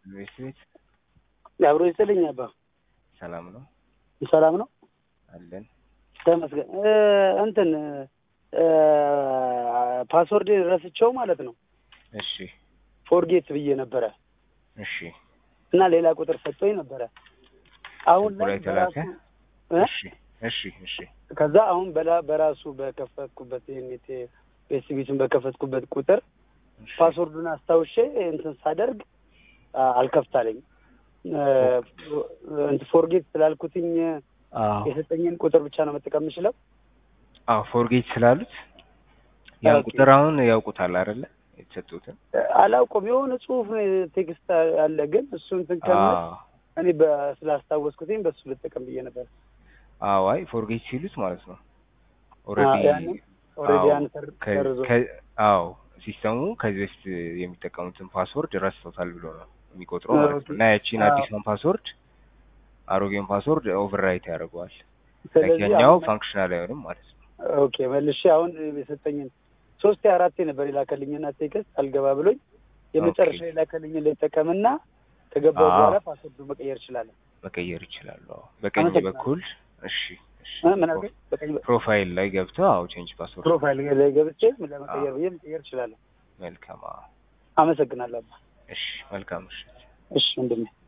ቤት ቤት አብሮ ይስጥልኝ አባ ሰላም ነው ሰላም ነው አለን። ተመስገን እ እንትን እ ፓስወርድ ረስቸው ማለት ነው እሺ ፎርጌት ብዬ ነበረ እሺ እና ሌላ ቁጥር ሰጥቶኝ ነበረ አሁን ስልኩ ላይ ላይ ተላከ? በራሱ እ? እሺ እሺ እሺ ከዛ አሁን በላ በራሱ በከፈትኩበት ይሄኔት ቤስቢቱን በከፈትኩበት ቁጥር እሺ። ፓስወርዱን አስታውሼ እንትን ሳደርግ አ- አልከፍታለኝ እንትን ፎርጌት ስላልኩትኝ አዎ የሰጠኝን ቁጥር ብቻ ነው መጠቀም የምችለው። አዎ ፎርጌት ስላሉት ያን ኦኬ። ቁጥር አሁን ያውቁታል አይደለ? የተሰጡትን አላውቀውም የሆነ ጽሁፍ ቴክስት አለ፣ ግን እሱ እንትን ከምል አዎ እኔ በ- ስላስታወስኩትኝ በሱ ልጠቀም ብዬ ነበር። አዎ አይ ፎርጌት ሲሉት ማለት ነው ኦልሬዲ ያንን ኦልሬዲ ያን ሰር- ሰርዞ አዎ ሲስተሙ ከዚህ በፊት የሚጠቀሙትን ፓስወርድ ረስቶታል ብሎ ነው የሚቆጥረው ማለት ነው። ኦኬ። እና ያቺን አዎ። አዲሷን ፓስወርድ አሮጌውን ፓስወርድ ኦቨርራይት ያደርገዋል። ስለዚህ ያኛው አሁን- ፋንክሽናል አይሆንም ማለት ነው። ኦኬ መልሼ አሁን የሰጠኝን ሶስቴ አራቴ ነበር የላከልኝና ቴክስት አልገባ ብሎኝ የመጨረሻ ኦኬ። የላከልኝን ልጠቀምና ከገባው አዎ። በኋላ ፓስወርዱ መቀየር እችላለሁ። መቀየር ይችላሉ። አዎ በቀኝ አመሰግናለሁ። በኩል እሺ እሺ እ ምን አልከኝ? በቀኝ በ- ፕሮፋይል ላይ ገብተው አዎ ቼንጅ ፓስወርድ ፕሮፋይል ላይ ገብቼ ለመቀየር ብዬ መቀየር እችላለሁ። መልካም። አዎ አመሰግናለሁ። አባ። እሺ መልካም ምሽት። እሺ ወንድሜ